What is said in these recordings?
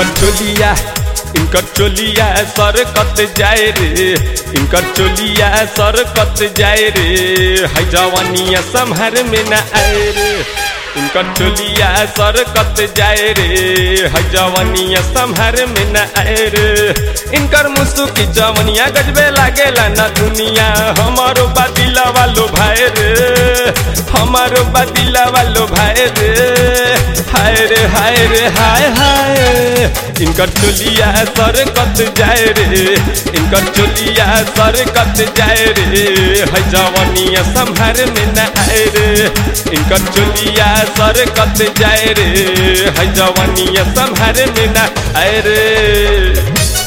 इनकर चोलिया इनकर चोलिया सर कत जाए रे इनकर चोलिया सर कत जाए रे है जवानिया संहार में न आए रे इनकर चोलिया सर कत जाए रे है जवानिया संहार में न आए रे इनकर मुसु की जवनिया गजबे लागेला न दुनिया हमारो बादिला वालो भाई रे हमारो बादिला वालो भाई रे हाय रे हाय रे हाय हाय इनकर चोलिया सर कत जाए रे इनकर चोलिया सर कत जाए रे है जवानिया संहार में न आए रे इनकर चोलिया सर कत जाए रे है जवानिया संहार में न आए रे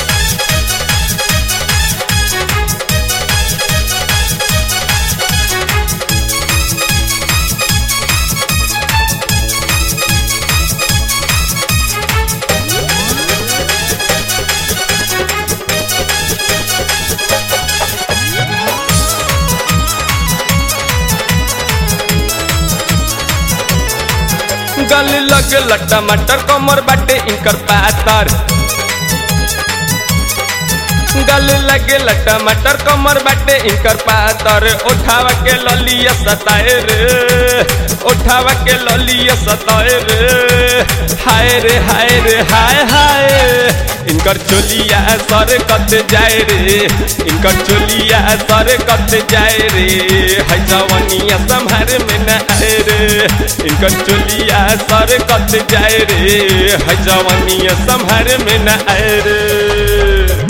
गल लग टमाटर कमर बाटे इनकर पातर गल लगे टमाटर कमर बाटे इनकर पातर उठावा के ललिया सताए रे उठावा के ललिया सताए रे हाय रे हाय रे हाय हाय इनकर चोलिया सर कत जाए रे इनकर चोलिया सर कत जाए रे है जवनिया संहार में न आए रे इनकर चोलिया सर कत जाए रे है जवनिया संहार में न आए रे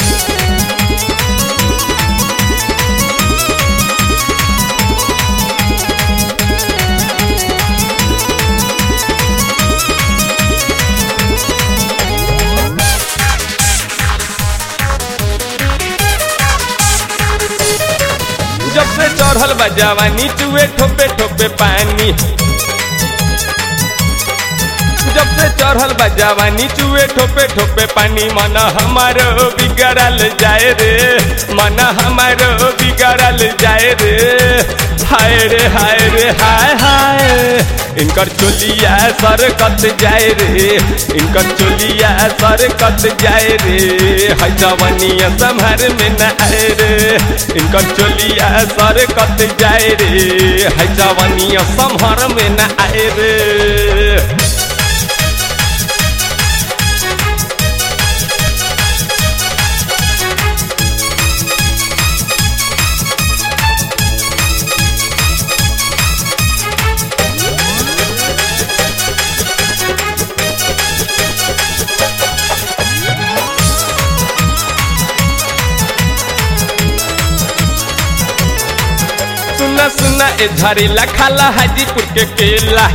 जब से चढ़ल बा जवानी चुए ठोपे ठोपे पानी जब से चढ़ल बा जवानी चुए ठोपे ठोपे पानी मन हमारो बिगड़ल जाए रे मन हमारो बिगड़ल जाए रे हाय रे हाय रे हाय हाय इनकर चोलिया सर कत जाए रे इनकर चोलिया सर कत जाए रे है जवानिया संहार में न आए रे इनकर चोलिया सर कत जाए रे है जवानिया संहार में न आए रे सुना सुना ए झरेला खाला हाजीपुर के केला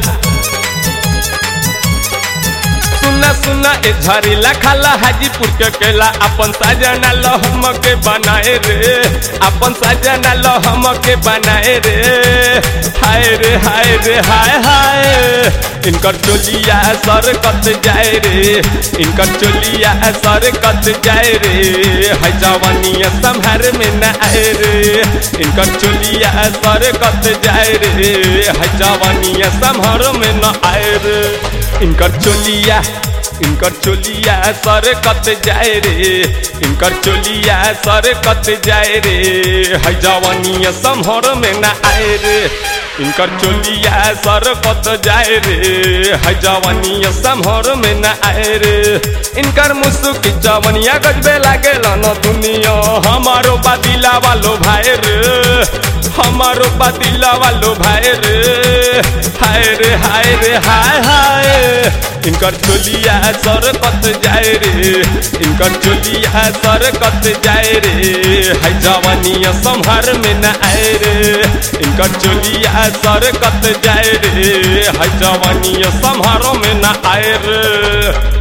सुना सुना ए झरेला खाला हाजीपुर के केला अपन साजना लहम के बनाए रे अपन साजना लहम के बनाए रे हाय रे हाय रे हाय हाय इनकर चोलिया सर कत जाए रे इनकर चोलिया सर कत जाए रे है जवानिया संहार में न आए रे इनकर चोलिया सर कत जाए रे है जवानिया संहार में न आए रे इनकर चोलिया इनकर चोलिया सर कत जाए रे इनकर चोलिया सर कत जाए रे है जवानिया संहर में न आए रे इनकर चोलिया सर कत जाए रे है जवानिया संहर में न आए रे इनकर मुसुक जवनिया गजबे लागे न दुनिया हमारो बादिला वालो भाई रे हमारो बादिला वालो भाई रे हाय रे हाय रे हाय हाय इनकर चोलिया सर कत जाए रे इनकर चोलिया सर कत जाए रे है जवानिया संहार में न आए रे इनकर चोलिया सर कत जाए रे है जवानिया संहार में न आए रे